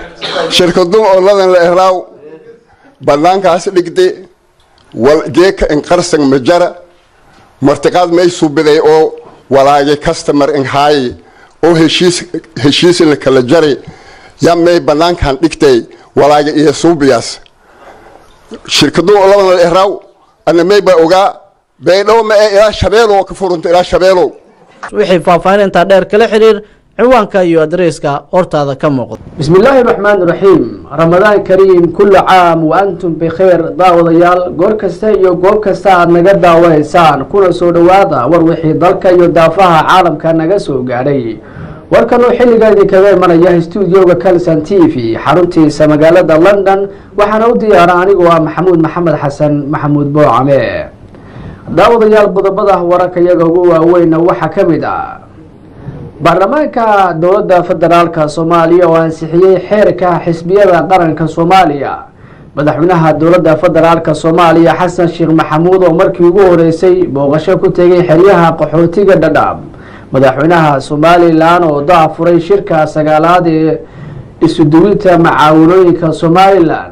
shirkadu oladan la eraaw banaankaas dhigde wal geeka inqarsan majara martiqaad may subiday oo walaagay customer inhaayi oo heshiis heshiis la kala jaray yaa may banaankan dhigtay walaaga iyo suubiyaas shirkadu oladan la eraaw ana may ba ogaa baydhabo ma ee ilaa shabeelow ka furunta ilaa shabeelow wixii faahfaahin intaa dheer kala xiriir ciwaanka iyo adreyska hortaada ka muuqda بسم الله الرحمن الرحيم رمضان كريم كل عام وأنتم بخير daawadayaal goor kasta iyo goob kasta aad naga daawaneysaan kuna soo dhowaada war wixii dalka iyo daafaha caalamka naga soo gaadhay warkan oo xilligan idinkaga imanaya stuudioga calson t v xaruntiisa magaalada london waxaana u diyaara anigoo ah maxamuud maxamed xasan maxamuud boocame daawadayaal qodobada wararka iyaga ugu waaweyna waxaa ka mid ah baarlamaanka dowladda federaalka soomaaliya oo ansixiyey xeerka xisbiyada qaranka soomaaliya madaxweynaha dowladda federaalka soomaaliya xasan sheekh maxamuud oo markii ugu horeysay booqasho ku tegay xeryaha qaxootiga dhadhaab madaxweynaha somalilan oo daafuray shirka sagaalaad ee isuduwinta macaawinooyinka somalilan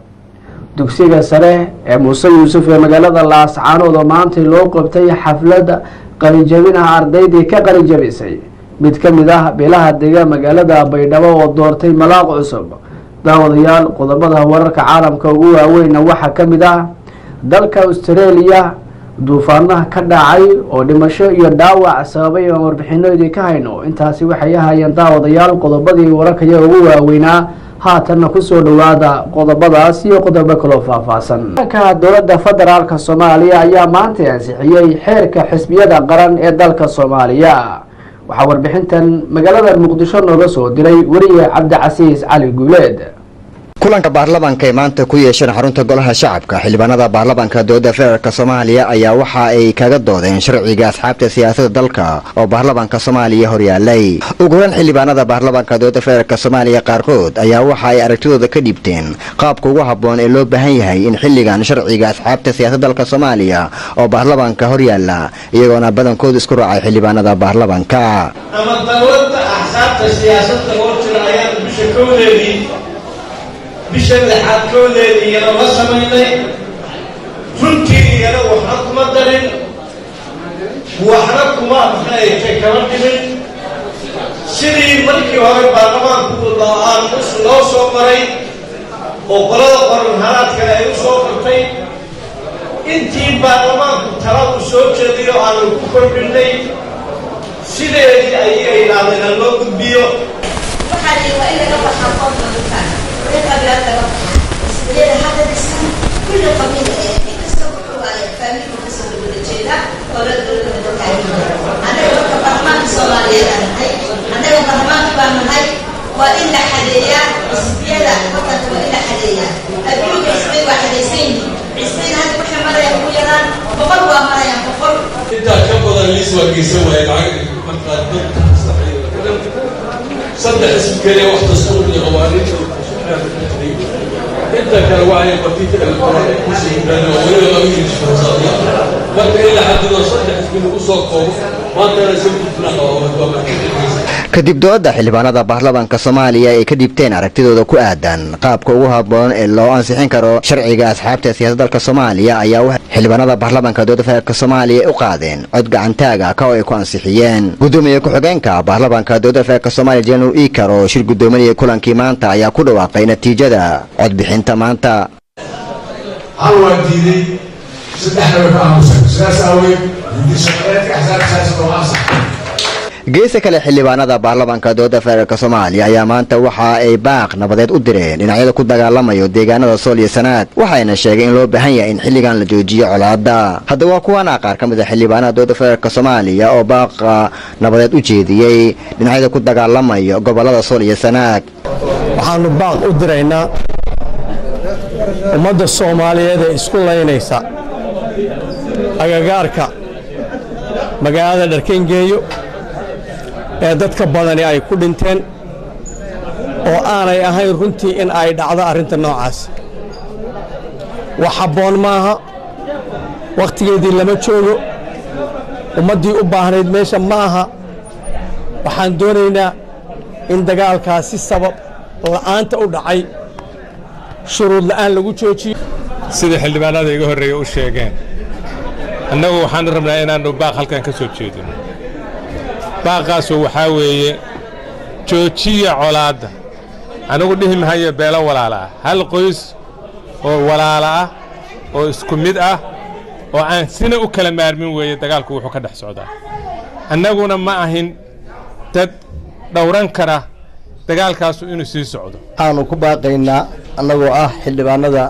dugsiga sare ee muuse yuusuf ee magaalada laascaanood oo maantay loo qabtay xaflad qalinjabinaha ardaydii ka qalinjabisay mid ka mid ah beelaha dega magaalada baydhabo oo doortay malaaq cusub daawadayaal qodobada wararka caalamka ugu waaweyna waxaa ka mid ah dalka australia duufaanaha ka dhacay oo dhimasho iyo dhaawac sababay aan warbixino idinka hayno intaasi waxay ahaayeen daawadayaal qodobadii wararkaya ugu waaweynaa haatanna kusoo dhowaada qodobadaas iyo qodobo kaloo faahfaahsan ka dowladda federaalka soomaaliya ayaa maanta ansixiyey xeerka xisbiyada qaran ee dalka soomaaliya waxaa warbixintan magaalada muqdisho nooga soo diray weriye cabdicasiis cali guuleed kulanka baarlamaanka ee maanta ku yeesheen xarunta golaha shacabka xildhibaanada baarlamaanka dowladda federaalk soomaaliya ayaa waxa ay kaga doodeen sharciga asxaabta siyaasadda dalka oo baarlamaanka soomaaliya horyaalay ugu horan xildhibaanada baarlamaanka dowladda federaalk soomaaliya qaarkood ayaa waxa ay aragtidooda ka dhiibteen qaabka ugu habboon ee loo baahan yahay in xilligan sharciga asxaabta siyaasadda dalka soomaaliya oo baarlamaanka horyaala iyagoona badankooda isku raacay xildhibaanada baarlamaanka ama dowladda axsaabta siyaasadda oo jira ayaan bisha kowdeedii bisha lixaad kowdeedii iyana la samaynay runtii iyana waxna kuma darin waxna kuma maxaaytay kama dhimin sidii markii hore baarlamaanku aan loo soo maray oo qolada qoran haraadkale ay u soo qortay intii baarlamaanku tala uu soo jeediyo aanu ku kordhinnay sideedii ayay idhaahdeen ha loo gudbiyo waxaa la waa in laga baxaa qoomka dadkaan wixii qabilaad laga baxaa isbiyada hadda dhisan kulli qabiil ee inkasta wuxuu waaye faamilku kasoo wada jeeda oo la dowlada dadkaan annaga marka baarlamaanka soomaaliyeed aan nahay annaga baarlamaanka baan nahay waa in la xadeeyaa isbiyada wadanka waa in la xadeeyaa adduunka isbay waa xadaysan yihiin isbayn hadda waxay marayaan ugu yaraan boqol waa marayaan boqol intaa ka badan liis waa geysan waaye lacag markaa dadka saddex ism keliya wax dastuur iyo qawaaniinta inta kale waxay batita elektronic kusii yimaaden oo weliba laga yidhi marka in la xadido saddex ismi lagu soo koobo maantana si kufna qaba kadib dooda xildhibaanada baarlamaanka soomaaliya ay ka dhibteen aragtidooda ku aadan qaabka ugu habboon ee loo ansixin karo sharciga asxaabta siyaasadda dalka soomaaliya ayaa waxay xildhibaanada baarlamaanka dowladda federaalk soomaaliya u qaadeen cod gacantaaga ka oo ay ku ansixiyeen gudoomiye ku-xigeenka baarlamaanka dowladda federaalk soomaaliya jenaraal ikar oo shir gudoominaya kulankii maanta ayaa ku dhawaaqay natiijada codbixinta maanta hal waa diiday saddexna way ka aamusan sidaas aaweed guddi-shaqeedka axsaabta siyaasada oo ansax geesa kale xildhibaanada baarlamaanka dowladda federaalk soomaaliya ayaa maanta waxa ay baaq nabadeed u direen dhinacyada ku dagaalamayo deegaanada sool iyo sanaag waxayna sheegeen in loo baahan yahay in xilligan la joojiyo colaada haddaba waa kuwana qaar ka mid a xildhibaanada dowladda federaalk soomaaliya oo baaqa nabadeed u jeediyey dhinacyada ku dagaalamayo gobolada sool iyo sanaag waxaannu baaq u diraynaa ummadda soomaaliyeed ee isku laynaysa agagaarka magaalada dharkengeeyo ee dadka badani ay ku dhinteen oo aanay ahayn runtii in ay dhacdo arrinta noocaas wax habboon maaha wakhtigeedii lama joogo ummaddii u baahnayd meesha ma aha waxaan doonaynaa in dagaalkaas si sabab la'aanta u dhacay shuruud la'aan lagu joojiyo sida xildhibaanada iga horreeya u sheegeen annagu waxaan rabnaa inaannu baaq halkan ka soo jeedino baaqaasu waxaa weeye joojiya colaadda anigu dhihi mahayo beelo walaala ah hal qoys oo walaala ah oo isku mid ah oo aan sina u kala maarmin weeye dagaalku wuxuu ka dhex socdaa annaguna ma ahin dad dhowran kara dagaalkaasu inuu sii socdo waxaanu ku baaqaynaa annagoo ah xildhibaanada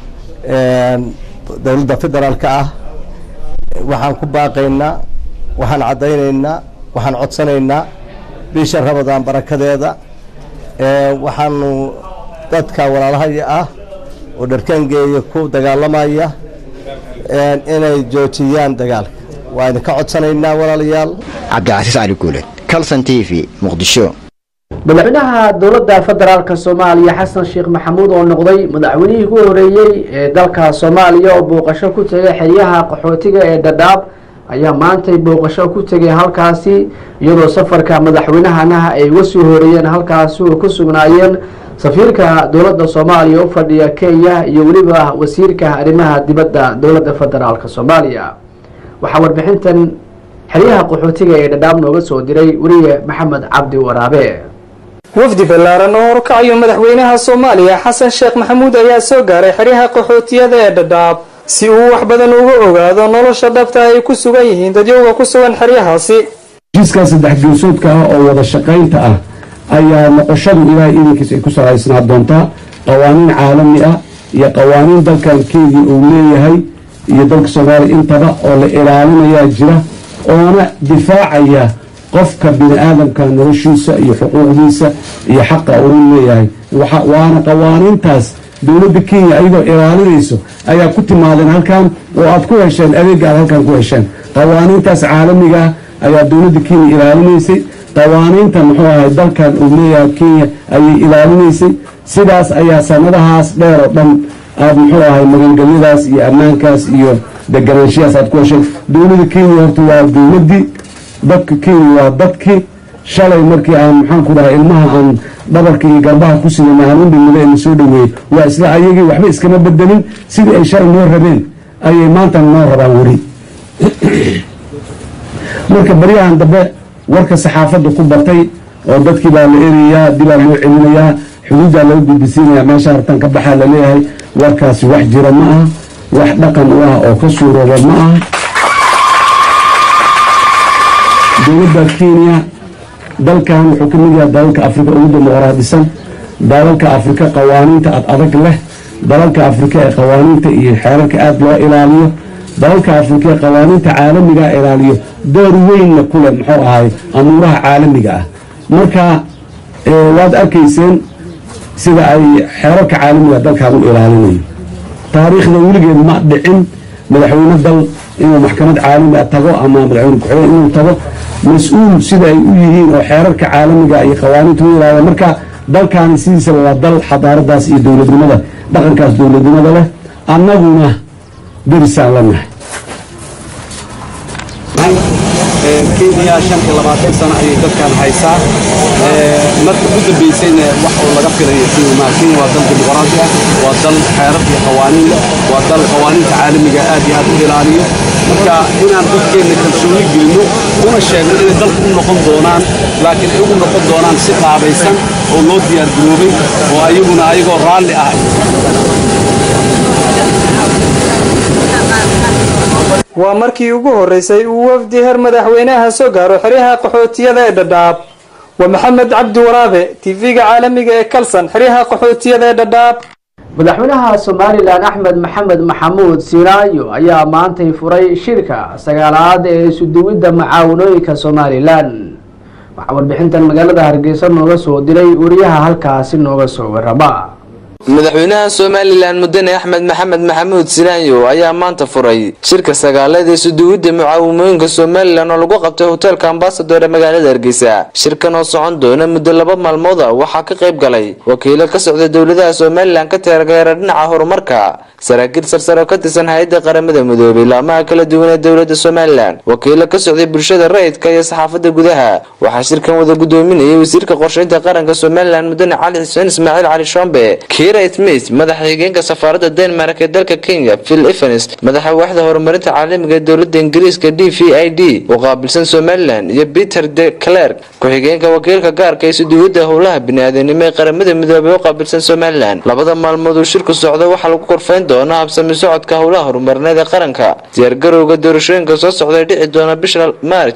dowladda federaalka ah waxaan ku baaqaynaa waxaan caddaynaynaa waxaan codsanaynaa bisha ramadaan barakadeeda waxaanu dadka walaalahaya ah oo dharkaangeeya ku dagaalamaya inay joojiyaan dagaalka waa idinka codsanaynaa walaalayaal cabdicasiis cali guuled calson t v muqdisho madaxweynaha dowladda federaalka soomaaliya xasan sheekh maxamuud oo noqday madaxweynihii ugu horeeyey ee dalka soomaaliya oo booqasho ku tegay xeryaha qaxootiga ee dhadhaab ayaa maantay booqasho ku tegay halkaasi iyadoo safarka madaxweynahana ay uga soo horeeyeen halkaasi oo ku sugnaayeen safiirka dowladda soomaaliya u fadhiya kenya iyo weliba wasiirka arrimaha dibadda dowladda federaalka soomaaliya waxaa warbixintan xeryaha qaxootiga ee dhadhaab nooga soo diray weriye maxamed cabdi waraabe wafdi ballaaran oo horkacayo madaxweynaha soomaaliya xasan sheekh maxamuud ayaa soo gaaray xeryaha qaxootiyada ee dhadhaab si uu wax badan uga ogaado nolosha dhabta ay ku sugan yihiin dadyowga ku sugan xeryahaasi heshiiskaa saddex geesoodka ah oo wada shaqaynta ah ayaa noqoshadu ilaahay idinkiis ay ku salaysnaa doontaa qawaaniin caalami ah iyo qawaaniin dalkan kenya uu leeyahay iyo dalka soomaaliya intaba oo la ilaalinayaa jira oona difaacaya qofka bini aadamka noloshiisa iyo xuquuqdiisa iyo xaqa uu leeyahay waana qawaaniintaas dowladda kenya ayagoo ilaalinayso ayaa ku timaadeen halkan oo aad ku hesheen adeega aad halkan ku hesheen qawaaniintaas caalamiga ayaa dowladda kenya ilaalinaysay qawaaniinta muxuu ahay dalkan uu leeyahay kenya ayay ilaalinaysay sidaas ayaa sanadahaas dheer oo dhan aad muxuu ahay magangelyadaas iyo ammaankaas iyo deganaanshiyaas aad ku hesheen dowladda kenya horta waa dowladdii dadka kenya waa dadkii shalay markii aan maxaan ku dhahay ilmaha aan dhabarka iyo garbaha ku sidana aan u dhimida ee na soo dhoweeyey waa isla ayagii waxba iskama bedelin sidii ay shalay noo rabeen ayay maanta noo rabaan weli marka baryahan dambe warka saxaafadda ku batay oo dadkii baa la erayaa dibaa loo celinayaa xuduuddaa laga gudbisiinayaa meesha hartan ka baxaa laleeyahay warkaasi wax jira ma aha wax dhaqan u ah oo ka suurooba ma aha dowladda kenya dalkan wuxuu ka mid yahay dalalka afrika ugu dimuqraadisan dalalka afrika qawaaniinta ad adag leh dalalka afrika ee qawaaniinta iyo xeerarka aada loo ilaaliyo dalalka afrika ee qawaaniinta caalamiga ilaaliyo door weynna ku leh muxuu ahay amuuraha caalamiga ah marka waad arkayseen sida ay xeerarka caalamiga dalkan u ilaalinayo taariikhda weligeed ma dhicin madaxweyne dal inuu maxkamad caalami a tago ama madaxweyne ku-xigeen inuu tago mas-uul sida ay u yihiin oo xeerarka caalamiga iyo qawaaniinta u ilaaliya marka dalkaani sidiisaba waa dal xadaaradaas iyo dowladnimada dhaqankaas dowladnimada leh annaguna derisaan la nahay kenya shan iyo labaatan sano ayay dadkan haysaa marka u dambaysayna wax oo laga filayo kenya kenya waa dal dimuqraadi ah waa dal xeerar iyo qawaaniin leh waa dal qawaaniinta caalamiga aad iyo aad u ilaaliyo marka inaan dadkeenna kalsooni gelino una sheegno inay dalku u noqon doonaan laakiin ay ugu noqon doonaan si qaabaysan oo loo diyaargaroobay oo ayaguna ayagoo raalli ah waa markii ugu horreysay uu wafdi heer madaxweynaha soo gaaro xeryaha qaxootiyada ee dhadhaab waa maxamed cabdi waraabe tv-ga caalamiga ee kalsan xeryaha qaxootiyada ee dhadhaab madaxweynaha somalilan axmed maxamed maxamuud sinaayo ayaa maantay furay shirka sagaalaad ee isuduwidda macaawanooyinka somalilan waxaa warbixintan magaalada hargeysa nooga soo diray wariyaha halkaasi nooga soo warama madaxweynaha somalilan mudane axmed maxamed maxamuud silaanyo ayaa maanta furay shirka sagaaleed ee suduwidda mucaawimooyinka somalilan oo lagu qabtay hoteelka ambasador ee magaalada hargeysa shirkan oo socon doona muddo laba maalmooda waxaa ka qayb galay wakiilo ka socda dowladaha somalilan ka taageera dhinaca horumarka saraakiil sarsare oo ka tirsan hay-adda qaramada midoobay laamaha kala duwan ee dowlada somalilan wakiilo ka socday bulshada rayidka iyo saxaafadda gudaha waxaa shirkan wada gudoominayay wasiirka qorsheynta qaranka somalilan mudane cali xuseen ismaaciil cali shombe kira smith madaxa xigeenka safaaradda denmark ee dalka kenya phil evans madaxa waaxda horumarinta caalamiga ee dowlada ingiriiska d v i d oo qaabilsan somalilan iyo peter de clerk ku-xigeenka wakiilka gaarka ee suduwada howlaha bini-aadanimo ee qaramada midoobay oo qaabilsan somalilan labada maalmood uu shirku socdo waxaa lagu korfayn doonaa habsami socodka howlaha horumarineed ee qaranka diyaargarowga doorashooyinka soo socda ee dhici doona bisha maarj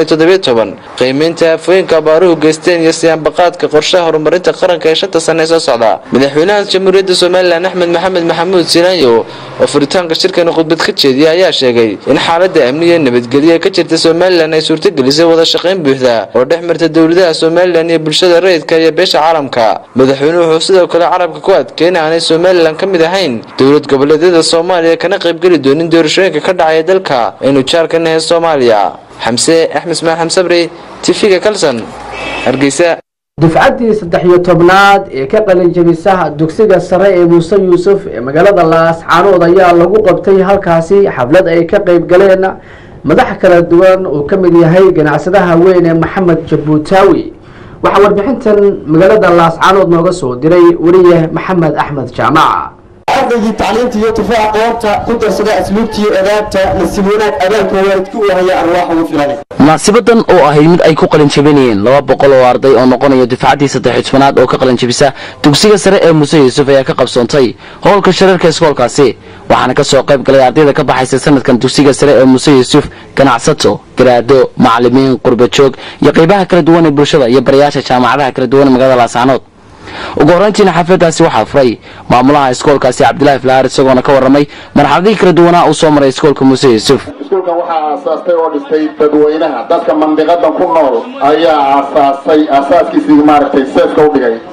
qiimeynta aafooyinka abaaruhu geysteen iyo siyaanbaqaadka qorshaha horumarinta qaranka ee shanta sane ee soo socda madaxweynaha jamhuuriyadda somalilan axmed maxamed maxamuud silaanyo oo furitaanka shirkani khudbad ka jeediyay ayaa sheegay in xaalada amniga nabadgelyo ee ka jirta somalilan ay suurtagelisay wada shaqayn buuxda oo dhex marta dowladaha somalilan iyo bulshada rayidka iyo beesha caalamka madaxweynuhu wuxuu sidoo kale carabka ku adkay in aanay somalilan ka mid ahayn dowlad goboleedyada soomaaliya kana qaybgeli doonin doorashooyinka ka dhacaya dalka aynu jaarka nahay soomaaliya xamse axmed ismaan xamsabri tv-ga kalson hargeysa dufcaddii saddex iyo tobnaad ee ka qalinjabisa dugsiga sare ee muuse yuusuf ee magaalada laascaanood ayaa lagu qabtay halkaasi xaflad ay ka qayb galeen madax kala duwan oo ka mid yahay ganacsadaha weyn ee maxamed jabuutaawi waxaa warbixintan magaalada laascaanood nooga soo diray weriye maxamed axmed jaamaca ardaygii tacliinta iyo tufaaca qoorta ku darsada asluubtiiyo adaabta nasiib wanaag abaanka waalidku u haya arwaaxa ugu filan munaasibadan oo ahayd mid ay ku qalinjabinayeen laba boqol oo arday oo noqonaya dufcaddii saddex tobanaad oo ka qalinjabisa dugsiga sare ee muuse yuusuf ayaa ka qabsoontay howlka shareerka iskoolkaasi waxaana ka soo qayb galay ardayda ka baxaysa sanadkan dugsiga sare ee muuse yuusuf ganacsato garaado macalimiin qurbajoog iyo qaybaha kala duwan ee bulshada iyo barayaasha jaamacadaha kala duwan ee magaalada laasaanood ugu horrayntiina xafladaasi waxaa furay maamulaha iskoolkaasi cabdilaahi flaar isagoona ka warramay marxaladihii kala duwanaa uu soo maray iskoolka muuse yuusuf iskuulkan waxaa aasaastay oo dhistay dadweynaha dadka mandiqadan ku nool ayaa aasaasay aasaaskiisii maaragtay seefka u dhigay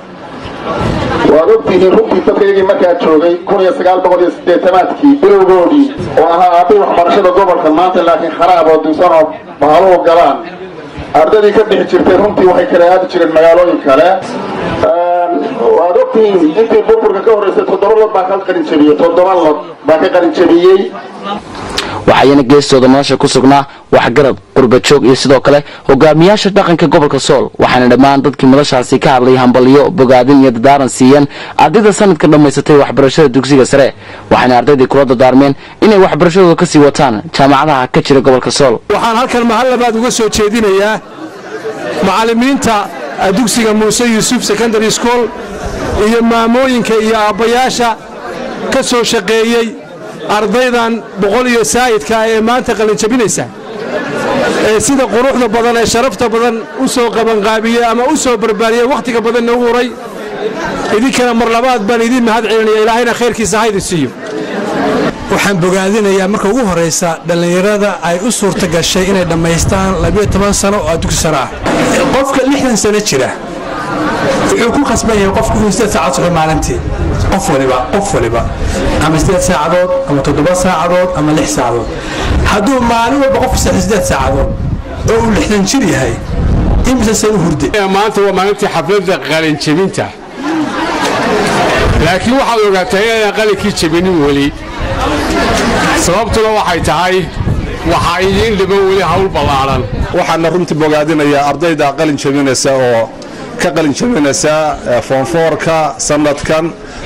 waad ogtihiin runtii dadkaygii markaa joogay kun iyo sagaal boqol iyo siddeetanaadkii bilowgoodii oo ahaa aaday waxbarashada gobolka maanta laakiin kharaab oo dunsan oo bahaluhu galaan ardadii ka bixi jirtay runtii waxay kala aadi jireen magaalooyin kale waad ogtihiin intii burburka ka horreysay toddoba lod baa ka qalinjabiyey toddoba lod baa ka qalinjabiyey waxayna geestooda nolosha ku sugnaa waxgarad qurbajoog iyo sidoo kale hogaamiyaasha dhaqanka gobolka sool waxaana dhammaan dadkii madashaasi ka hadlay hambalyo bogaadin iyo dadaaran siiyeen ardayda sanadka dhammaysatay waxbarashada dugsiga sare waxayna ardaydii kula dadaarmeen inay waxbarashadooda ka sii wataan jaamacadaha ka jira gobolka sool waxaan halkan mahal labaad uga soo jeedinayaa macallimiinta dugsiga muuse yuusuf secondary school iyo maamooyinka iyo aabbayaasha ka soo shaqeeyey ardaydan boqol iyo saa'idka ee maanta qalinjabinaysa ee sida quruxda badan ee sharafta badan u soo qabanqaabiyey ama u soo barbaariyey wakhtiga badan nagu huray idinkana mar labaad baan idiin mahad celinaya ilaahayna khayrkiisa haydi siiyo waxaan bogaadinayaa marka ugu horraysa dhallinyarada ay u suurta gashay inay dhammaystaan labiyo toban sano oo dugsi sano ah qofka lixdan sano jira wuxuu ku khasban yahay qofku inuu sideed saacadood soco maalintii qof waliba qof waliba ama sideed saacadood ama toddoba saacadood ama lix saacadood hadduu maalin walba qofku saxo sideed saacadood oo uu lixdan jir yahay imise san u hurday maanta waa maalintii xafladda qalinjebinta laakiin waxaad ogaataa inaan qalinkii jebinin weli sababtuna waxay tahay waxaa idiin dhiman weli hawl ballaadhan waxaana runtii bogaadinayaa ardayda qalin jebinaysa oo ka qalin jebinaysa foonfoorka sanadkan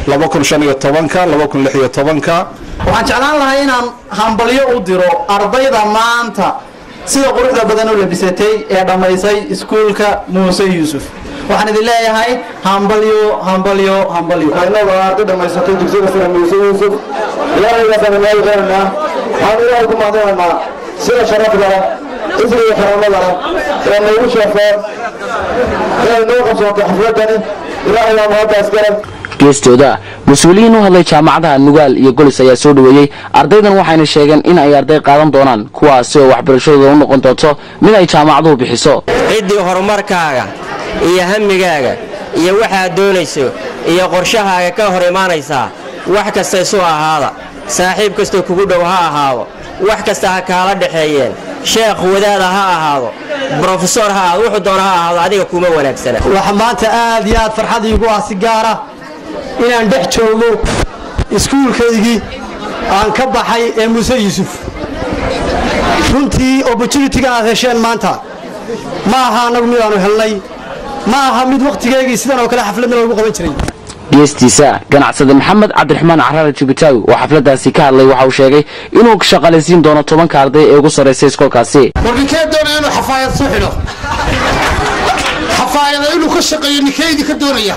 waxaan jeclaan lahaa inaan hambalyo u diro ardayda maanta sida quruxda badan u labisatay ee dhammaysay iskuulka muuse yuusuf waxaan idin leeyahay hambalyo hambalyo hambalyo innaga arday dhammaysatay dugsiga sare muuse yuusuf ilaahaygaasaan meel qeynaa waxaan ilaahay ku mahadinaynaa sida sharafda isriga xaramadana ee noogu sheefeen inay noo qabsoontay xafladani ilaahay baa mahaddaas garab geestooda mas-uuliyiin u hadlay jaamacadaha nugaal iyo golis ayaa soo dhoweeyey ardaydan waxayna sheegeen in ay arday qaadan doonaan kuwaasi oo waxbarashadooda u noqon doonto mid ay jaamacaduhu bixiso ciddii horumarkaaga iyo hamigaaga iyo waxaad doonayso iyo qorshahaaga ka hor imaanaysaa wax kasta isu ahaada saaxiib kastoo kugu dhow ha ahaado wax kasta ha kaala dhexeeyeen sheekh wadaada ha ahaado brofesor ha ahaado wuxuu doona ha ahaado adiga kuma wanaagsana waxa maanta aad iyo aad farxad iigu ah si gaara inaan dhex joogo iskuulkaygii aan ka baxay ee muuse yuusuf runtii opportunitiga aad hesheen maanta ma aha annagu midaanu helnay ma aha mid wakhtigeygii sidan oo kale xafladna loogu qaban jiray geestiisa ganacsade maxamed cabdiraxmaan caraale jubitaawi oo xafladaasi ka hadlay waxa uu sheegay inuu shaqaalaysiin doono tobanka arday ee ugu sarraysay iskoolkaasi war ninkee doonaya inuu xafaayad soo xidho xafaayada inuu ka shaqeeyo ninkeydii ka doonaya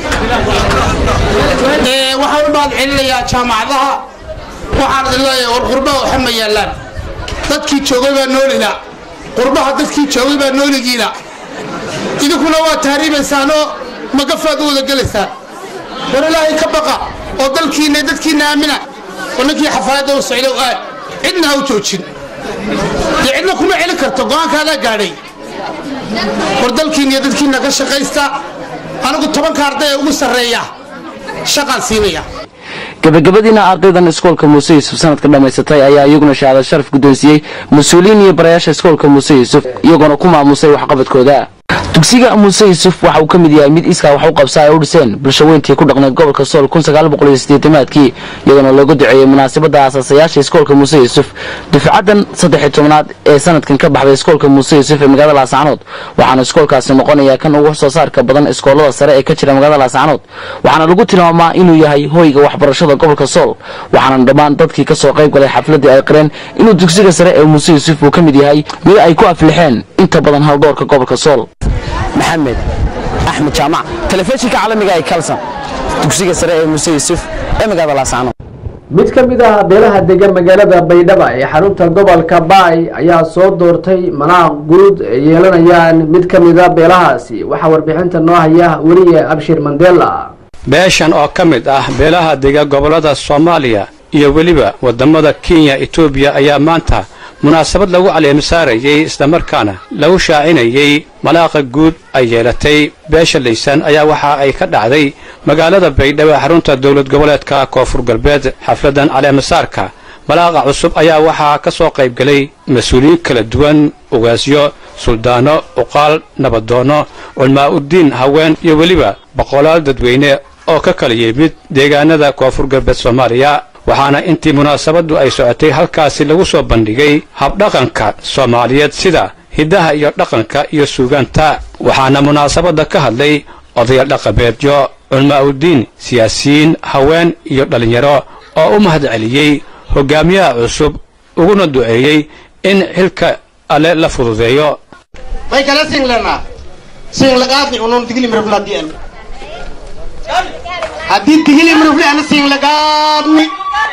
waxaan u mahad celinayaa jaamacadaha waxaan idin leeyahay war qurbaha waxa ma yaallaan dadkii joogay baa noolila qurbaha dadkii joogay baa nooligiina idinkuna waa tahriibaysaanoo magafaad u wada gelaysaan war ilaahay ka baqa oo dalkiinna dadkiinna aamina oo ninkii xafaayadda u socdow aad cidna ha u joojin dee cidna kuma celin karto go'aankaadaa gaadhay war dalkiinna iyo dadkiinna ka shaqaysta anigu tobanka arday ee ugu sarreeya shaqaan siinaya gabagabadiina ardaydan iskoolka muuse yuusuf sanadka dhammaysatay ayaa iyaguna shahaado sharaf guddoonsiiyey mas-uuliyiin iyo barayaasha iskoolka muuse yuusuf iyagoona ku maamusay waxqabadkooda dugsiga muuse yuusuf waxa uu ka mid yahay mid iskaa wax u qabsa ay u dhiseen bulsho weyntii ku dhaqnay gobolka sool aadkii iyadoona looga duceeyey munaasabadda aasaasayaasha iskoolka muuse yuusuf dufcaddan saddex tobnaad ee sanadkan ka baxday iskoolka muuse yuusuf ee magaalada laascanood waxaana iskoolkaasi noqonayaa kan ugu soo saarka badan iskoolada sare ee ka jira magaalada laascanood waxaana lagu tilmaamaa inuu yahay hoyga waxbarashada gobolka sool waxaana dhammaan dadkii ka soo qayb galay xafladdii ay qireen inuu dugsiga sare ee muuse yuusuf uu ka mid yahay mid ay ku aflixeen inta badan haldoorka gobolka sool maxamed axmed jaamac telefishinka caalamiga ee kalson dugsiga sare ee muuse yuusuf ee magaalada laascanood mid ka mid ah beelaha degan magaalada baydhaba ee xarunta gobolka baay ayaa soo doortay manaaq guud ay yeelanayaan mid ka mid a beelahaasi waxaa warbixinta noo haya weliye abshir mandela beeshan oo ka mid ah beelaha dega gobollada soomaaliya iyo weliba waddamada kenya etoobiya ayaa maanta munaasabad lagu caleemisaarayey islamarkaana lagu shaacinayey malaaqa guud ay yeelatay beesha laysan ayaa waxa ay ka dhacday magaalada baydhabo xarunta dowlad goboleedka koonfur galbeed xafladdan caleemisaarka malaaqa cusub ayaa waxaa ka soo qaybgelay mas-uuliyiin kala duwan ugaasyo suldaano uqaal nabadoonno culmaa'uddiin haween iyo weliba boqolaal dadweyne oo ka kala yimid deegaanada koonfur galbeed soomaaliya waxaana intii munaasabaddu ay socotay halkaasi lagu soo bandhigay habdhaqanka soomaaliyeed sida hiddaha iyo dhaqanka iyo suugaanta waxaana munaasabadda ka hadlay odayaal dhaqameedyo culmaa'uddiin siyaasiyiin haween iyo dhallinyaro oo u mahad celiyey hoggaamiyaha cusub uguna duceeyey in xilka alle la fududeeyo may kala singlana singlaqaadni unun digilimrifladian haddii digilimrifli ana singlaqaadni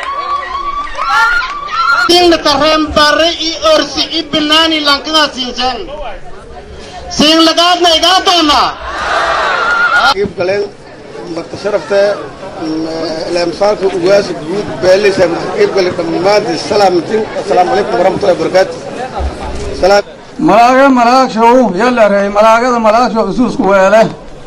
singla tareen bare i orsi i binaani lankada siinsan singlaqaadna igaa doonaa qayb galeen marka sharafta laamsaarka ugaasa guud beeleysa qayb galeen dhammaantii salaamatin assalaamu calaykum waraxmatullahi wabarakaatu salaam malaaga malaagshow yalarey malaagada malaagshow isuusku weele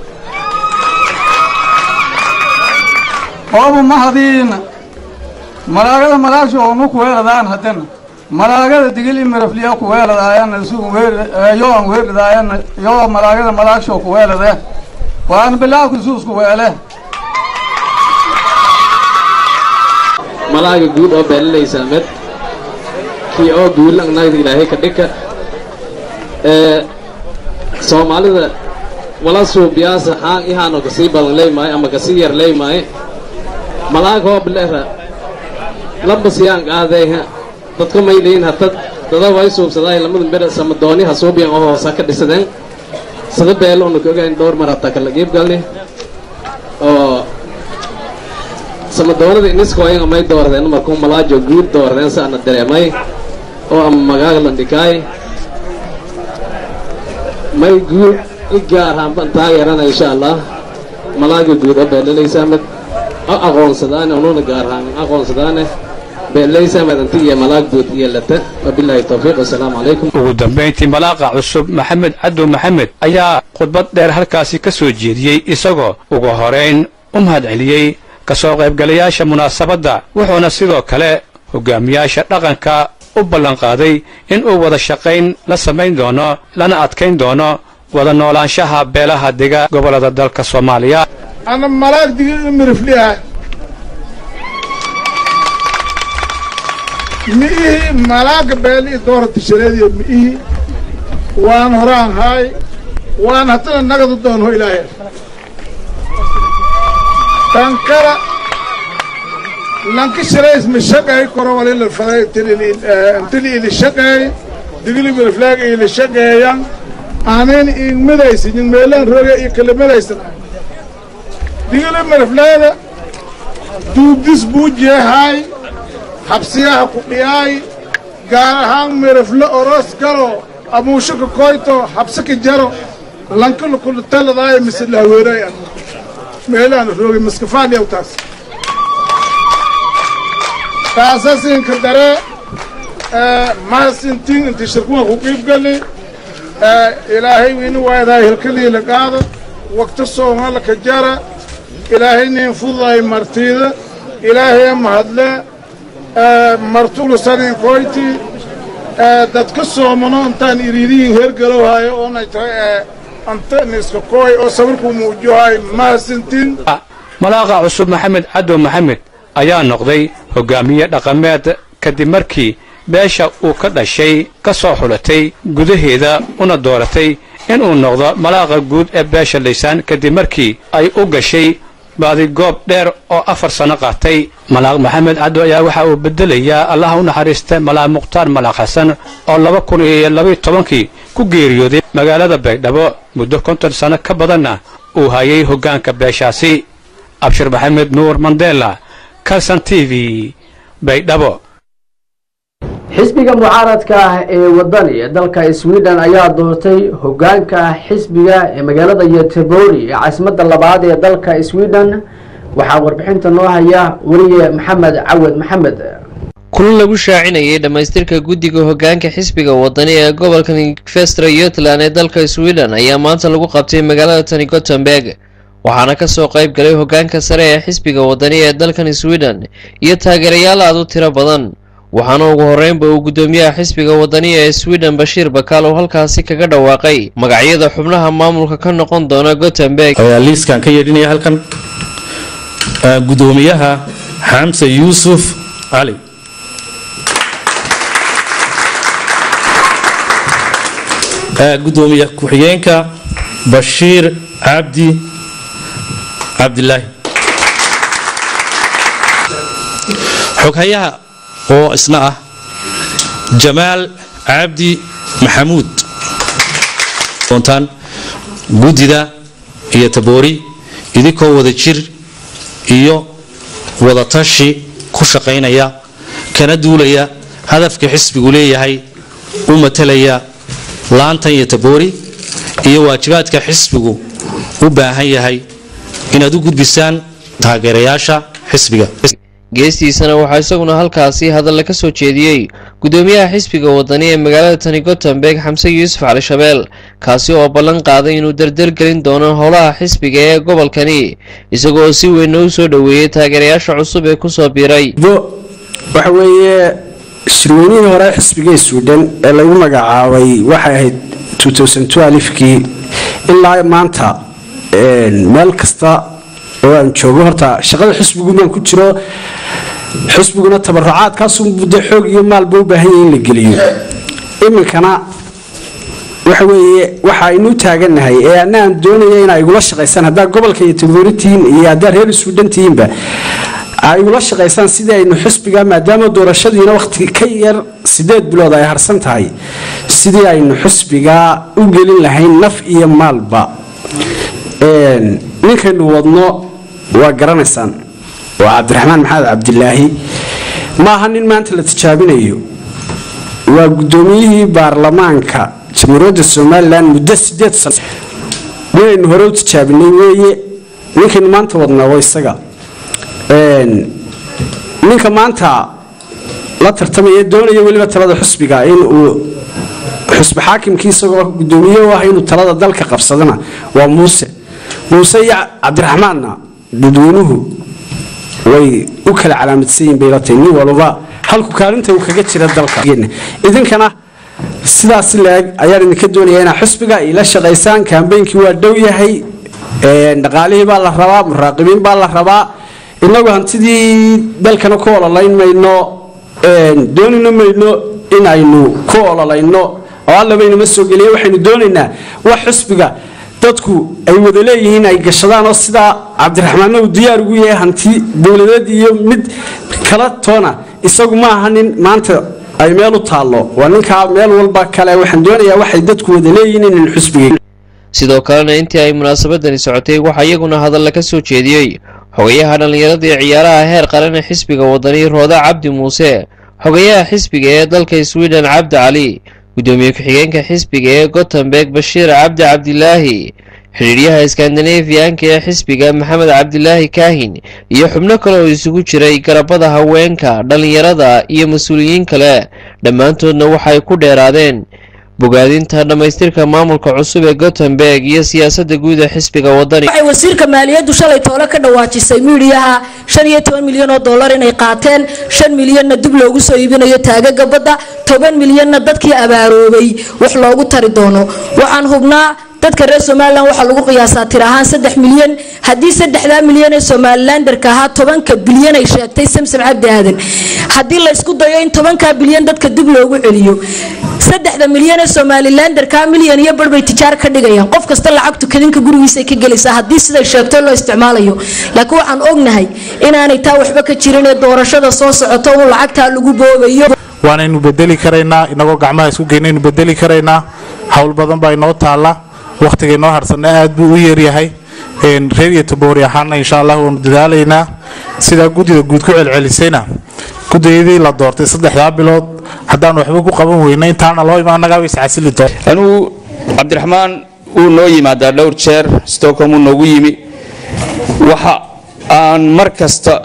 oobu mahadiina malaagada malaagshow nu kuweeladaan haddana malaagada digil imirafliya kuweeladaayana isugu yoan weeridaayan yoo malaagada malaagshow kuweelade waan bilaawka isuusku weele malaaga guud oo beelalaysaa med kii oo guulan naagda ilaahay ka dhika ee soomaalida wala suubiyaasa haan ihaano kasii badan leymaayo ama kasii yar leymaayo malaag hoob lehra laba siyaan qaadayha dadka maylayin hatad dada way suubsadaay lamada ber samadooni ha suubiyan oo hoosa ka dhisadeen sada beelo una kaogayn dhowr mar hataa kala qiib galni oo samadoonada iniskoayan may doordeen markuu malaajo guud doordeen saana dareemay oo ama magaaga landhikaay may guud i gaar haanban taageerana insha allah malaaga guud oo beelalaysa mid o aqoonsadaane ununa gaar haan aqoonsadaane beeleysa madanti iyo malaagdood iyo lata wabilaahi towfiiq wasalaamu calaykum ugu dambayntii malaaqa cusub maxamed cadow maxamed ayaa khudbad dheer halkaasi ka soo jeediyey isagoo ugu horayn u mahadceliyey ka soo qaybgalayaasha munaasabadda wuxuuna sidoo kale hogaamiyaasha dhaqanka u ballanqaaday in uu wada shaqayn la samayn doono lana adkayn doono wada noolaanshaha beelaha dega gobollada dalka soomaaliya ana malaag digin mirifliha mi'ihii malaaga beeli doora tishareediyo mi'ihii waan horaan haay waan haddana nagadu doonho ilaahay tankara lanka shalays ma shaqeey koro walila faday intili ili shaqeey digili miriflaaga ili shaqeeyan aanin in midaysin meelaan roge iyo kala midaysan digili miriflaada duugdis buu jeehaay habsiyaha ku dhiyaay gaar ahaan mirifle oros galo amuushaka koyto habsaka jaro lankala kulutaladaaya mise lahweeray an meelaan roge maskafaadhiyaw taas taasasinka dare mahasintin inti shirkuha ku qiibgali ilaahay ini waayadaa hilkaliila qaada waqti soongalaka jara ilaahay nin fudaay martiida ilaahaya mahadle martulusanin koyti dadka soomano intaan iriiriyin hergalowhayo oonay tahay anta niska kooy oo sawirkuu muujohay mahasintin malaaqa cusub maxamed cadow maxamed ayaa noqday hogaamiye dhaqameed kadib markii beesha uu ka dhashay ka soo xulatay gudaheeda una dooratay inuu noqdo malaaqa guud ee beesha laysaan kadib markii ay u gashay baadigoob dheer oo afar sanno qaatay malaaq maxamed caddo ayaa waxa uu beddelayaa allaha u naxariista malaaq mukhtaar malaaq xasan oo laba kun iyo labaiyo tobankii ku geeriyooday magaalada baydhabo muddo konton sanno ka badanna uu hayay hoggaanka beeshaasi abshir maxamed nuur mandela kalson t v baydhabo xisbiga mucaaradka ah ee wadani ee dalka sweden ayaa doortay hogaanka xisbiga ee magaalada yotebori ee caasimadda labaad ee dalka sweden waxaa warbixinta noo haya weliye maxamed cawad maxamed kulan lagu shaacinayay dhammaystirka guddiga hogaanka xisbiga wadani ee gobolka vestra yutland ee dalka sweden ayaa maanta lagu qabtay magaalada tani gothenburg waxaana kasoo qayb galay hogaanka sare ee xisbiga wadani ee dalkan sweden iyo taageerayaal aad u tiro badan waxaana ugu horreynba uu guddoomiyaha xisbiga wadani ee sweden bashiir bakaal oo halkaasi kaga dhawaaqay magacyada xubnaha maamulka ka noqon doona gothenburg ayaa liiskan ka yeedhinaya halkan guddoomiyaha xamse yuusuf cali guddoomiye ku-xigeenka bashiir cabdi cabdilaahi xoghayaha oo isna ah jamaal cabdi maxamuud doontaan guddida iyo taboori idinkoo wada jir iyo wadatashi ku shaqaynaya kana duulaya hadafka xisbigu leeyahay u matalaya laantan iyo taboori iyo waajibaadka xisbigu u baahan yahay inaad u gudbisaan taageerayaasha xisbiga geestiisana waxaa isaguna halkaasi hadalla ka soo jeediyey guddoomiyaha xisbiga wadani ee magaalada tani gothenburg xamse yuusuf cali shabeel kaasi oo ballan qaaday inuu dardargelin doono howlaha xisbiga ee gobolkani isagoo si weynna u soo dhoweeyey taageerayaasha cusub ee kusoo biiray waxa weeye shirweynihii hore xisbiga sweden ee lagu magacaabay waxay ahayd kii ilaa maanta meel kasta oo aan joogo horta shaqada xisbigu baan ku jiro xisbiguna tabarucaadkaasun muddo xoog iyo maalba u baahan yahay in la geliyo iminkana waxa weeye waxa aynu taagannahay ee anna aan doonaya inaa igula shaqaysaan haddaa gobolka iyo tabooritihiin iyo haddaa reer suudhan tihiinba ay igula shaqaysaan sidii aynu xisbiga maadaama doorashadiina waqti ka yar sideed bilood ay harsan tahay sidii aynu xisbiga u gelin lahayn naf iyo maalba ninkaynu wadno waa garanaysaan waa cabdiraxmaan maxamed cabdilaahi maaha nin maanta la tijaabinayo waa guddoomiyihii baarlamaanka jamhuuriyadda somalilan muddo sideed sano ninaynu hore u tijaabinay weeye ninkaynu maanta wadnaa waa isaga ninka maanta la tartamaya doonaya weliba talada xusbiga in uu xusbi xaakimkii isagoo gudoomiye u ah inuu talada dalka qabsadana waa muuse muuse iyo cabdiraxmaanna dadweynuhu way u kala calaamadsan yihin bay la tahay nin walba halku kaalinta uu kaga jira dalka idinkana sidaas leeg ayaan idinka doonaya inaa xusbiga ila shaqaysaan kaambeynkii waa dhow yahay dhaqaalihii baa la rabaa muraaqibiin baa la rabaa inagu hantidii dalkana ku ololayn mayno doonina mayno in aynu ku ololayno oo allabaynama soo geliya waxaynu doonaynaa wax xusbiga dadku ay wada leeyihiin ay gashadaan oo sidaa cabdiraxmaanna uu diyaar ugu yahay hanti dowladeed iyo mid kala toona isagu ma aha nin maanta ay meel u taallo waa ninkaa meel walba kale waxaan doonayaa waxay dadku wada leeyihiin inaynu xusbiga sidoo kalena intii ay munaasabadani socotay waxaa iyaguna hadalla ka soo jeediyey xogayaha dhallinyarada iyo ciyaaraha heer qaran ee xisbiga wadani rooda cabdi muuse xogayaha xisbiga ee dalka sweden cabdi cali gudoomiye ku-xigeenka xisbiga ee gotemberg bashiir cabdi cabdilaahi xidhiiryaha iskandinafiyanka ee xisbiga maxamed cabdilaahi kaahin iyo xubno kale oo isugu jiray garabada haweenka dhallinyarada iyo mas-uuliyiin kale dhammaantoodna waxay ku dheeraadeen bogaadinta dhammaystirka maamulka cusub ee gotemberg iyo siyaasadda guud ee xisbiga wadani waxay wasiirka maaliyaddu shalay toole ka dhawaajisay miidiyaha shan iyo toban milyan oo dollar inay qaateen shan milyanna dib loogu soo iibinayo taagaga badda toban milyanna dadkii abaaroobay wax loogu tari doono waxaan hubnaa dadka reer somalilan waxaa lagu qiyaasaa tir ahaan saddex milyan haddii saddexdaa milyan ee somalilanderka ahaa tobanka bilyan ay sheegtay samsam cabdi aadan haddii laysku dayo in tobankaa bilyan dadka dib loogu celiyo saddexda milyan ee somalilanderka milyan iyo bar bay tijaar ka dhigayaan qof kasta lacagtu kadinka gurigiisay ka gelaysaa haddii siday sheegto loo isticmaalayo laakiin waxaan ognahay inaanay taa waxba ka jirin ee doorashada soo socoto un lacagtaa lagu boobayo waanaynu bedeli karaynaa inagoo gacmaha isku geynaynu bedeli karaynaa howl badan baa inoo taalla wakhtiga inoo harsanna aad buu u yeeryahay reer iyo taboori ahaana insha allah waanu dadaalaynaa sidaa guddida guud ku celcelisayna guddiyadii la doortay saddexdaa bilood haddaan waxba ku qaban weyna intaana loo imaan annagaa iscasili doon anugu cabdiraxmaan wuu noo yimaadaa dhowr jeer stockholm wuu noogu yimi waxa aan mar kasta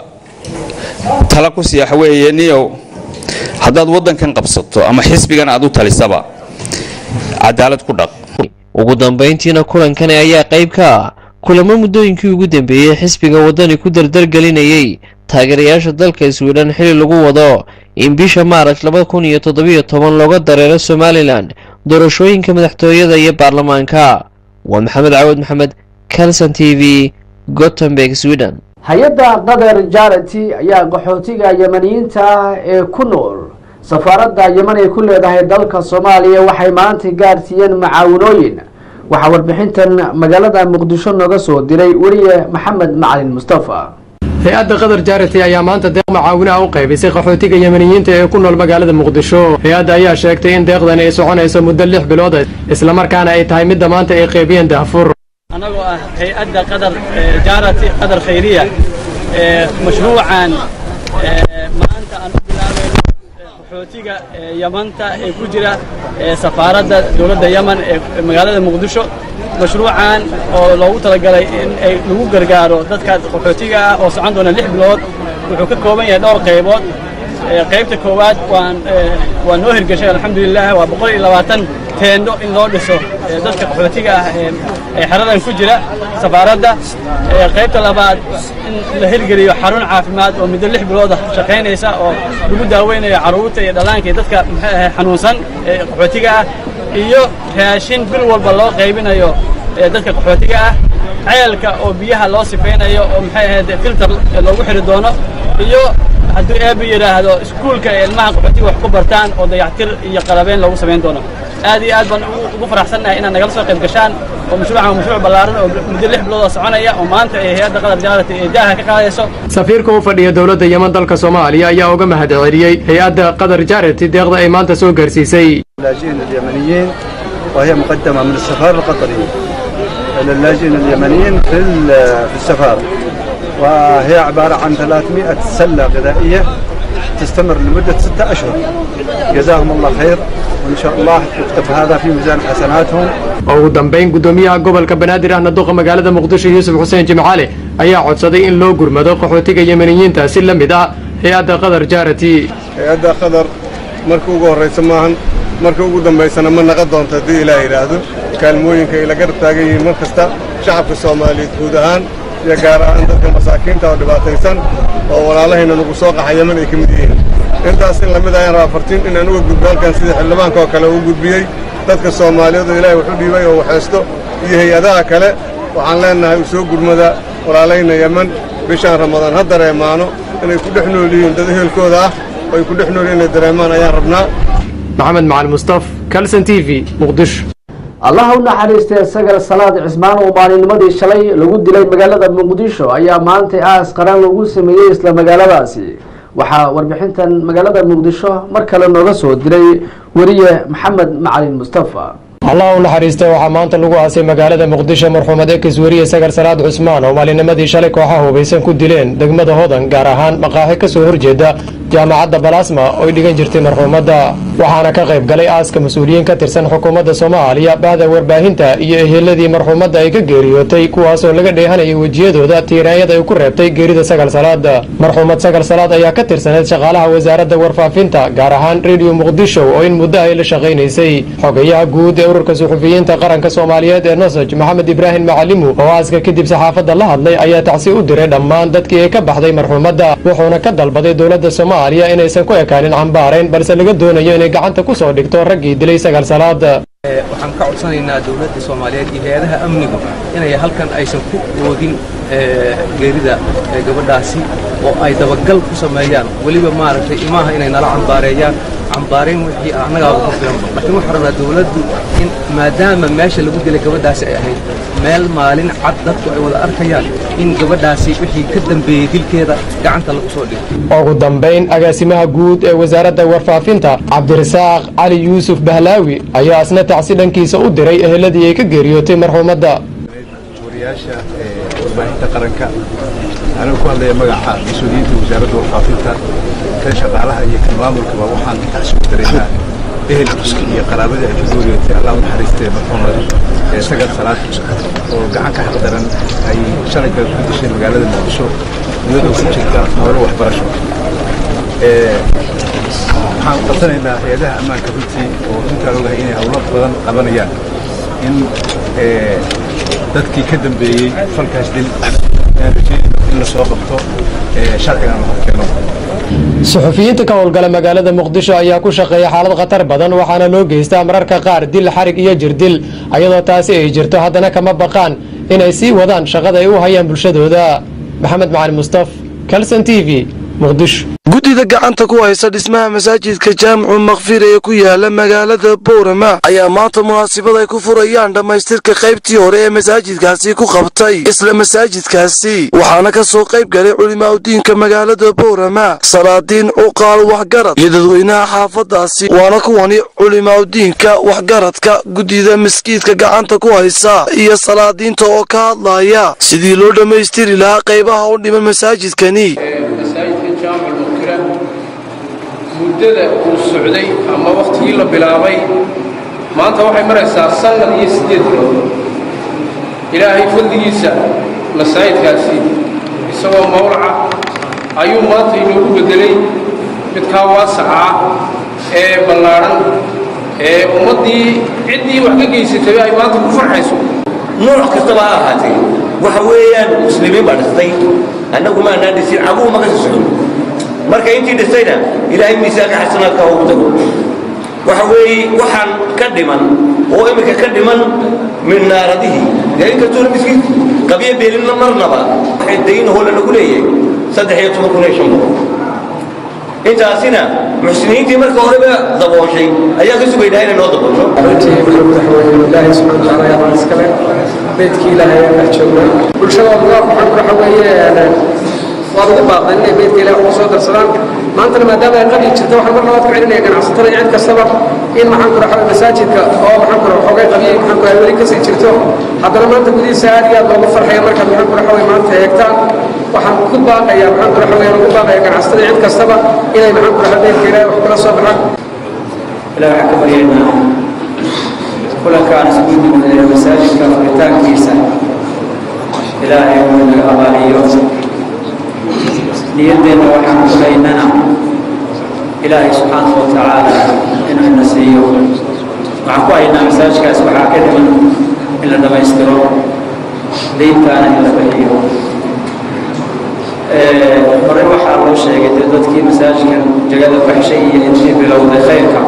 tala ku siiya weeye niyow haddaad waddankan qabsato ama xisbigan aad u talisaba cadaalad ku dhaq ugu dambayntiina kulankani ayaa qayb ka ah kulamo muddooyinkii ugu dambeeyey xisbiga waddani ku dardargelinayay taageerayaasha dalka swidhen xili lagu wado in bisha maaraj laba kun iyo toddobiyo toban looga dareero somalilan doorashooyinka madaxtooyada iyo baarlamaanka waa maxamed cawad maxamed calson t v gotemberg sweden hay-adda qatar jarity ayaa qaxootiga yamaniyiinta ah ee ku nool safaaradda yeman ay ku leedahay dalka soomaaliya waxay maanta gaarsiiyeen macaawinooyin waxaa warbixintan magaalada muqdisho nooga soo diray weriye maxamed macalin mustafa hay-adda qatar jarity ayaa maanta deeq macaawinaha u qaybisay qaxootiga yemaniyiinta ee ku nool magaalada muqdisho hay-adda ayaa sheegtay in deeqdani ay soconayso muddo lix bilood islamarkaana ay tahay midda maanta ay qaybiyeen daafur anagoo ah hay-adda qadar jaarati qadar khayriya mashruucan maanta aan u bilaabayno qaxootiga yamanta ee ku jira safaaradda dowladda yaman ee magaalada muqdisho mashruucan oo loogu talagalay in ay lagu gargaaro dadkaas qaxootiga ah oo socon doona lix bilood wuxuu ka kooban yahay dhowr qaybood qaybta koowaad waan waa noo hirgashay alxamdulilah waa boqol iyo labaatan teendo in loo dhiso dadka qaxootiga ah ee xeradan ku jira safaaradda qaybta labaad in la hirgeliyo xarun caafimaad oo muddo lix bilooda shaqaynaysa oo lagu daaweynayo carruurta iyo dhallaanka iyo dadka maxay ahay xanuunsan ee qaxootiga ah iyo raashin bil walba loo qaybinayo dadka qaxootiga ah ceelka oo biyaha loo sifaynayo oo maxay ahayd filter loogu xiri doono iyo hadduu eeba yidhaahdo iskuulka ee ilmaha qaxootiga wax ku bartaan oo dayactir iyo qalabeyn loogu samayn doono aad iyo aad baan ugu faraxsannahay inaad nagala soo qayb gashaan oo mashruucan waa mashruuc ballaaran oo muddo lix bilood oo soconaya oo maanta ay hay-adda qadar jaarati ee daaha ka qaadayso safiirka u fadhiya dowladda yeman dalka soomaaliya ayaa uga mahad celiyey hay-adda qadar jarity deeqda ay maanta soo gaarsiisay اللاجئين اليمنيين وهي مقدمة من السفارة القطرية للاجئين اليمنيين في في السفارة وهي عبارة عن 300 سلة غذائية تستمر لمدة ستة أشهر جزاهم الله خير وإن شاء الله يكتب هذا في ميزان حسناتهم ugu dambayn gudoomiyaha gobolka banaadir ahna duqa magaalada muqdisho yuusuf xuseen jimcaale ayaa codsaday in loo gurmado qaxootiga yemaniyiinta si la mid ah hay-adda qadar jaarati hay-adda qadar marka ugu horraysa maahan marka ugu dambaysana ma naqon doonto haddii ilaah yidhaahdo kaalmooyinka ay la garab taagan yihiin mar kasta shacabka soomaaliyeed guud ahaan iyo gaar ahaan dadka masaakiinta oo dhibaataysan oo walaalahayna nagu soo qaxa yaman ay ka mid yihiin intaas in lamid ayaan rabaa fartiin inaan uga gudbo halkan sida xildhibaanka oo kale uu gudbiyey dadka soomaaliyeed oo ilaahay wuxu dhiibay oo waxaysto iyo hay-adaha kale waxaan leennahay u soo gurmada walaalayna yeman bishaan ramadaan ha dareemaano inay ku dhex nool yihiin dad ehelkooda ah oo ay ku dhex nool yihiin inay dareemaan ayaan rabnaa maxamed macalin mustaf kalson t v muqdisho allaha u naxariistay sagal salaad cismaan oo maalinimadii shalay lagu dilay magaalada muqdisho ayaa maanta aas qaran lagu sameeyey isla magaaladaasi waxaa warbixintan magaalada muqdisho mar kale nooga soo diray weriye maxamed macalin mustafa allah u naxariista waxaa maanta lagu aasay magaalada muqdisho marxuumad ekis weriye sagar salaad cusmaan oo maalinimadii shalay kooxaha hubaysan ku dileen degmada hodan gaar ahaan maqaaxi ka soo horjeeda jaamacadda balasma ooy dhigan jirtay marxuumadda waxaana ka qayb galay aaska mas-uuliyiin ka tirsan xukuumadda soomaaliya bahda warbaahinta iyo eheladii marxuumadda ay ka geeriyootay kuwaasoo laga dheehanayay wejiyadooda tiiraanyada ay ku reebtay geerida sagal salaad marxuumad sagal salaad ayaa ka tirsaneed shaqaalaha wasaaradda warfaafinta gaar ahaan rediyo muqdisho oo in muddo ay la shaqaynaysay xogayaha guud ee ururka suxufiyiinta qaranka soomaaliyeed ee nosoj maxamed ibraahim macalimu oo aaska kadib saxaafadda la hadlay ayaa tacsi u diray dhammaan dadkii ay ka baxday marxuumadda wuxuuna ka dalbaday dowladda soomaaliya inaysan ku ekaanin cambaarayn balse laga doonayo inay gacanta ku soo dhigto raggii dilay sagal salaad waxaan ka codsanaynaa dowladda soomaaliyeed iyo hay-adaha amnigu inay halkan aysan ku oodin geerida gabadhaasi oo ay dabagal ku sameeyaan weliba maaragtay imaaha inay nala cambaareeyaan cambaarayn wixii annagaaba ku filan laakiin waxaan rabnaa dowladdu in maadaama meesha lagu dilay gabadhaasi ay ahayd meel maalin cad dadku ay wada arkayaan in gabadhaasi wixii ka dambeeyey dilkeeda gacanta lagu soo dhigo ugu dambayn agaasimaha guud ee wasaaradda warfaafinta cabdirasaaq cali yuusuf bahlaawi ayaa isna tacsi dhankiisa u diray eheladii ay ka geeriyootay marxuumadda wariyaasha warbaahinta qaranka anigu ku hadlaya magaca mas-uuliyiinta wasaaradda warfaafinta kan shaqaalaha iyo kan maamulkaba waxaan tacsi u diraynaa ehelkii iyo qaraabadii ay ka geeriyootay allah u naxariistee marxuumad ee sagal salaad oo gacan ka xaqdaran ay shalay kale ku dishay magaalada muqdisho iyadoo ku jirta howlo waxbarasho waxaan qabsanaynaa hay-adaha ammaanka runtii oo runtaan ogahay inay howlo badan qabanayaan in dadkii ka dambeeyey falkaas dil aan rajeynayno in la soo qabto sharcigan la horkeeno suxufiyiinta ka howlgala magaalada muqdisho ayaa ku shaqeeya xaalad khatar badan waxaana loo geystaa mararka qaar dil xarig iyo jirdil ayadoo taasi ay jirto haddana kama baqaan inay sii wadaan shaqada ay u hayaan bulshadooda maxamed macalin mustaf kalson t v muqdisho guddida gacanta ku haysa dhismaha masaajidka jaamicu makfir ee ku yaala magaalada boorama ayaa maanta munaasabad ay ku furayaan dhammaystirka qaybtii hore ee masaajidkaasi ku qabtay isla masaajidkaasi waxaana ka soo qayb galay culimaa udiinka magaalada boorama salaadiin cuqaal waxgarad iyo dadweynaha xaafadaasi waana kuwani culimaa udiinka waxgaradka guddida maskiidka gacanta ku haysa iyo salaadiinta oo ka hadlaya sidii loo dhammaystiri lahaa qaybaha u dhiman masaajidkani muddada uu socday ama wakhtigii la bilaabay maanta waxay maraysaa sannad iyo siddeed bilood ilaahay fadligiisa masaajidkaasi isagoo mawlaca ayuu maanta inoogu beddelay midkaa waasaca ee ballaadhan ee ummaddii ciddii wax ka geysatay ay maanta ku farxayso nooc kastaba ha ahaatee waxa weeyaan muslimiin baa dhistay annagu ma anaan dhisin caguhu ma ka sii socon marka intii dhistayna ilaahay miisaanka xasanaadka ugu tago waxa weeye waxaan ka dhiman oo iminka ka dhiman min naaradihii dee inkastoona miskiin qabyo beelinna marnaba waxay daynahoo lanagu leeyahay saddex iyo toban kun iyo shan boqol intaasina muxsiniintii marka horeba dabooshay ayaa ka sugaynaa inay noo daboosho ilaahay subxaana watacaala ayaa baan iskale beydkii ilaahay ayaan dhex joognaa bulshada waa waxaan waxa weeye waa ugu baaqday inay beydka ilaahay ugu soo darsadaan maantana maadaama ay qabi jirto waxaan mar labaad ku celinaya ganacsatada iyo cid kastaba in maxaan kura xaway masaajidka oo maxaan kura xoogay qabiyey maxaan kura weli kasii jirto haddana maanta gudihiisa aad iyo aad loogu farxaya markaad maxaan kura xaway maanta eegtaan waxaan ku baaqaya maxaan kura xaway ugu baaqaya ganacsatada iyo cid kastaba inay maxaan kura xaway beydka ilaahay wax kula soo baxaan ilaahay waxaan ka baryaynaa kulankaan isku yimid masaajidka furitaankiisa ilaahay uu naga abaaliyo niyaddeenna waxaan ku haynana ilaahay subxaanahu wa tacaala inuu ina siiyo waxaan ku haynaa masaajkaas waxaa ka dhiman in la dhammaystiro deyntaana in la bixiyo hore waxaa loo sheegay dee dadkii masaajkan jagada baxshay iyo intii bilowday khayrka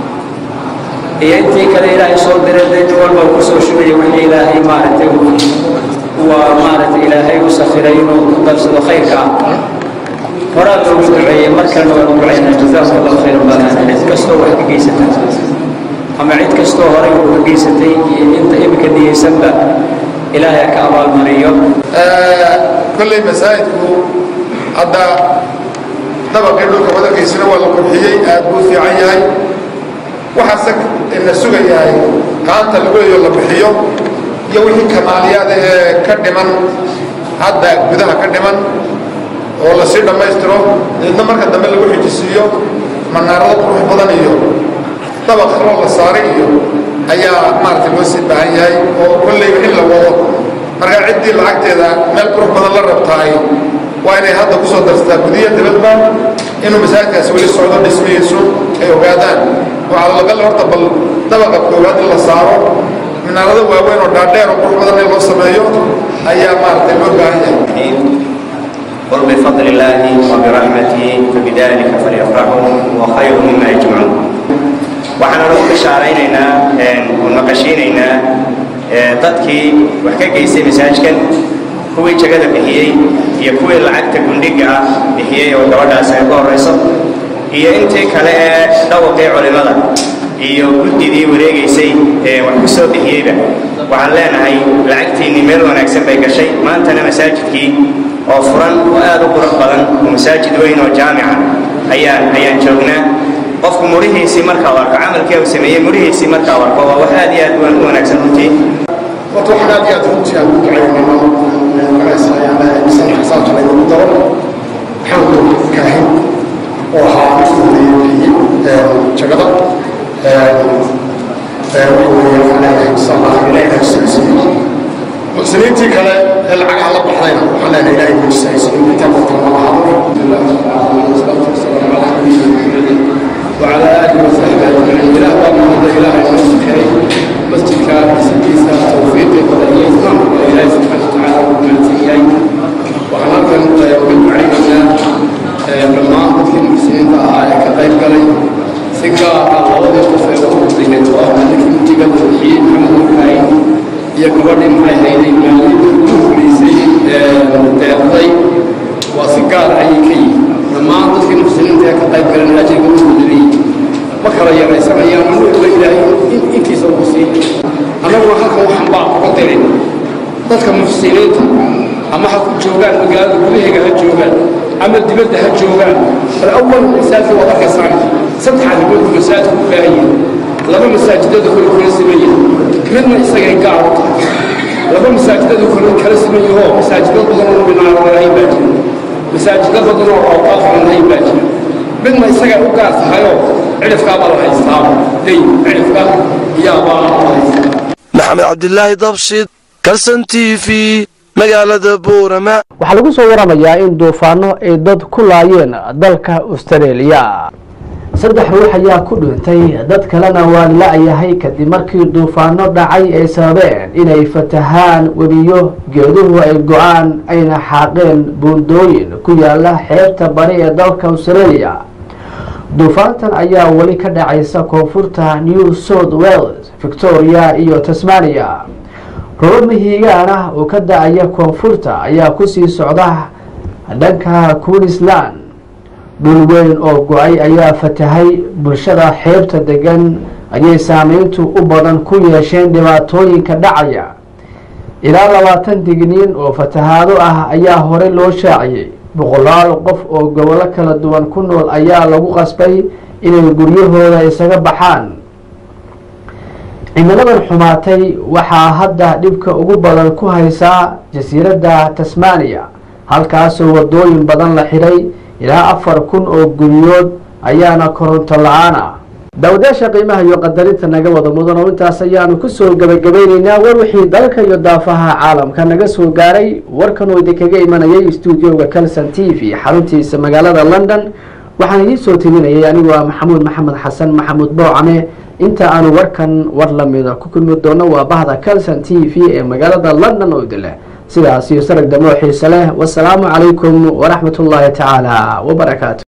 iyo intii kale ilaahay soo diray dee nin walba uu kusoo shugaya wixii ilaahay maaragtay waa maaragtay ilaahay u sakhiray inuu ku darsado khayrka horaa loogu duceeyey mar kalena waa lagu ducaynaa jazaakum allahu khayran badan cid kastoo wax ka geysata ama cid kastoo horay uu ka geysatay iyo inta imika niyeysanba ilaahay ha ka abaalmariyo kolley masaajidku hadda dabaqii dhulka wadankiisina waa la qurxiyey aad buu fiican yahay waxaase ina sugayahay qaanta lagu leeyo la bixiyo iyo wixii kamaaliyaada ee ka dhiman hadda gudaha ka dhiman oo lasii dhammaystiro deedna marka dambe lagu xijisiiyo manaarado qurux badan iyo dabaq kaloo la saaray iyo ayaa maaragtay loo sii baahan yahay oo kolleyba in la wado marka ciddii lacagteeda meel qurux badan la rabtaay waa inay hadda ku soo darsataa gudiya dibadba inuu masaajidkaasi weli socdo dhismihiisu ay ogaadaan waxaa lagal horta bal dabaqa koowaad in la saaro minaarado waaweyn oo dhaadheer oo qurux badan in loo sameeyo ayaa maaragtay loo baahan yahay قل بفضل الله وبرحمته فبذلك فليفرحوا هو خير مما يجمعون waxaan ugu bishaaraynaynaa oo naqashaynaynaa dadkii wax ka geystay masaajkan kuwii jagada bixiyey iyo kuwii lacagta gundhiga ah bixiyey oo gabadhaas ay uga horayso iyo intii kale ee dhawaqii culimada iyo guddidii wareegaysay ee wax ku soo bixiyeyba waxaan leenahay lacagtiinnii meel wanaagsan bay gashay maantana masaajidkii oo furan oo aad u qurux badan oo masaajid weyn oo jaamica ayaan ayaan joognaa qofku murihiisii markaa arko camalkii uu sameeyey murihiisii markaa arko waa wax aad iyo aad u wanaagsan runtii horta waxaan aad iyo aad runtii aan u ducaynayno misan xisaabta laynagu daro maxamed kaahin oo ahaa midkii horeeyey jagada muxsiniintii kale ee lacagaha la baxdayna waxaan leenahay ilaahay mujisaaysa intaa qortana وعلى آله وصحبه أجمعين إله باب إله المسلمين مسجد كان سكيسة توفيق ودنيسنا إله سبحانه وتعالى ومن سيئين وحنا كان يوم عيننا لما أخذ المسلمين فأعلى كغير قلي سكا الله يقفى وقضي نتواه لكن تيجا توحيد محمد الكاين يكبر معي هيدي مالي ليسي تيقضي وسكار أي كي dhammaan dadkii muslimiinta ee ka qayb galan ajriga u mudanayey ma kala yaraysanayaan anuuba ilaahay intiisa ugu siiy annaguna halkan waxaan baa uga dirin dadka muxsiniinta ama ha ku joogaan magaalada gudaheega ha joogaan ama dibadda ha joogaan bal awal masaajid waad arkaysaan saddex arrimood buu masaajidku u baahan yahay laba masaajidada kale kala siman yahay midna isagay gaar u tahay laba masaajidada kale kala siman yahoo masaajidad badan oo minaaradahayn baa jira masaajido badan oo awqaaf cunnayn baa jira midna isaga u gaar tahayoo cidhifkaabaa la haystaa dayn cidhifka iyaabaa la haystaa maxamed cabdilaahi dabshid kalson t v magaalada buurama waxaa lagu soo waramayaa in duufaano ay dad ku laayeen dalka austareeliya saddex ruux ayaa ku dhintay dad kalena waa la-yahay kadib markii duufaano dhacay ay sababeen inay fatahaan webiyo geeduhu ay go-aan ayna xaaqeen buundooyin ku yaala xeebta bari ee dalka australia duufaantan ayaa weli ka dhacaysa koonfurta new south wales victoria iyo tasmania robo mihigaan ah oo ka da-aya koonfurta ayaa kusii socda dhanka queensland dhul weyn oo go-ay ayaa fatahay bulshada xeebta degan ayay saameyntu u badan ku yeesheen dhibaatooyinka dhacaya ilaa labaatan digniin oo fatahaado ah ayaa horey loo shaaciyey boqolaal qof oo gobollo kala duwan ku nool ayaa lagu qasbay inay guryahooda isaga baxaan cimiladan xumaatay waxaa hadda dhibka ugu badan ku haysaa jasiiradda tasmania halkaasoo wadooyin badan la xidhay ilaa afar kun oo guryood ayaana koronto la-aan ah daawadayaasha qiimaha iyo qadarinta naga wada mudan oo intaas ayaanu kusoo gebagabeyneynaa war wixii dalka iyo daafaha caalamka naga soo gaaray warkan oo idinkaga imanayay stuudioga calson t v xaruntiisa magaalada london waxaan idiin soo timinayay anigoo ah maxamuud maxamed xasan maxamuud boocame inta aanu warkan war lamida ku kulmi doono waa bahda calson t v ee magaalada london oo idin leh sidaas iyo sarag damo xiise leh wasalaamu calaykum waraxmat ullaahi tacaala wabarakaatu